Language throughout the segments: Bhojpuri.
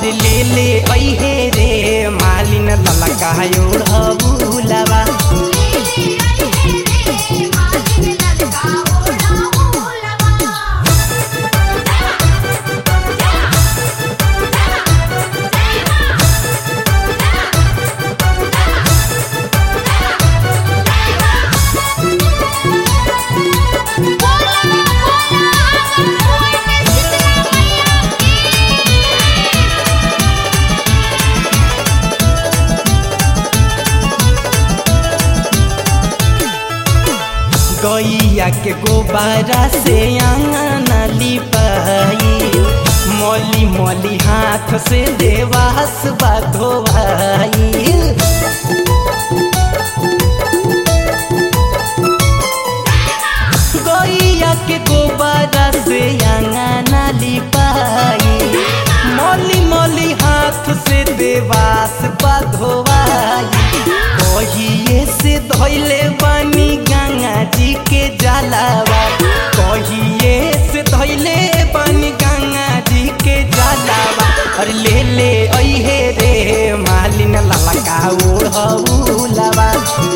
अरे ले ले ऐहे रे मालिन ललका ओढ़बुलवा गैया के गोबारा से आंगन लिपाई मौली मौली हाथ से देवास धोवाई गैया के गोबारा से आंगन लिपाई मौली मौली हाथ से देवास धोवाई कहिए से धैले बानी गंगा जी के जलावा कहिए से धैले बानी गंगा जी के जलावा अरे ले ले ऐहे रे मालिन ललका ओढ़बुलवा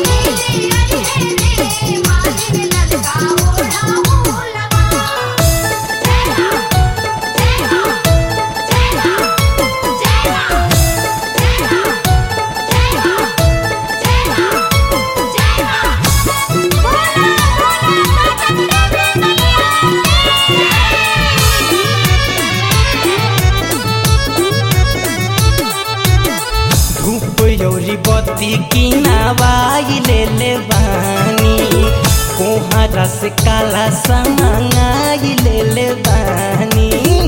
धूप यौरी बत्ती किनावाई ले ले बानी कोहरा से काला समाई ले ले बानी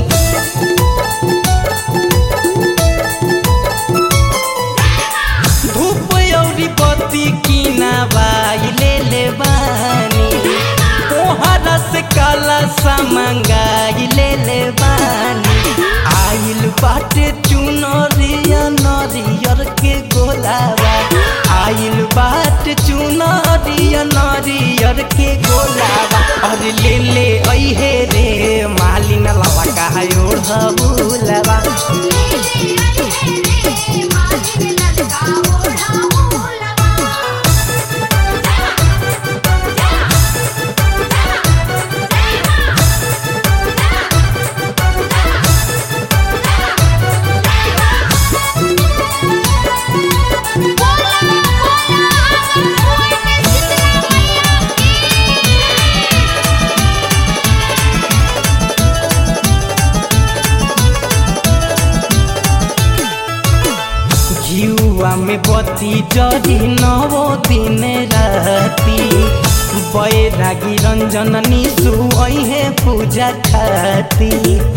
धूप यौरी बत्ती किनावाई ले ले बानी कोहरा से काला समंगाई ले ले बानी आइल बाटे चुनरिया नरियर के गोलावा आइल बाटे चुनरिया नरियर के गोलावा अरे ले ले ऐहे रे मालिन लवा कहा ओढ़बुलवा घिउआ में बत्ती जरी नवो दिन राती बैरागी रंजन निशु ऐहे पूजा खाती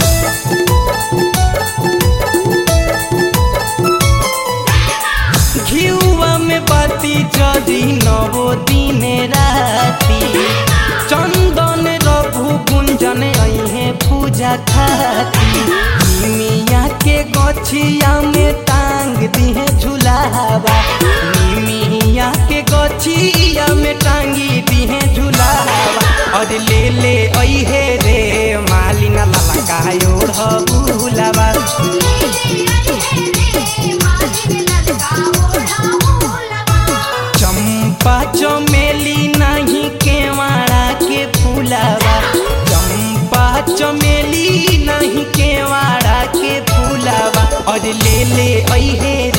घिउआ में बत्ती जरी नवो दिन राती चंदन रघु कुंजन ऐहे पूजा खाती मिया के गछिया में टांग दिहे झुलावा मिया के गछिया में टांगी दिहे झुलावा और ले ले ऐहे रे मालिना ललका ओढ़बुलवा चंपा चमेली नहीं केवाड़ा के फूलावा चंपा चमेली नहीं केवाड़ा के फूलावा और ले ले ऐहे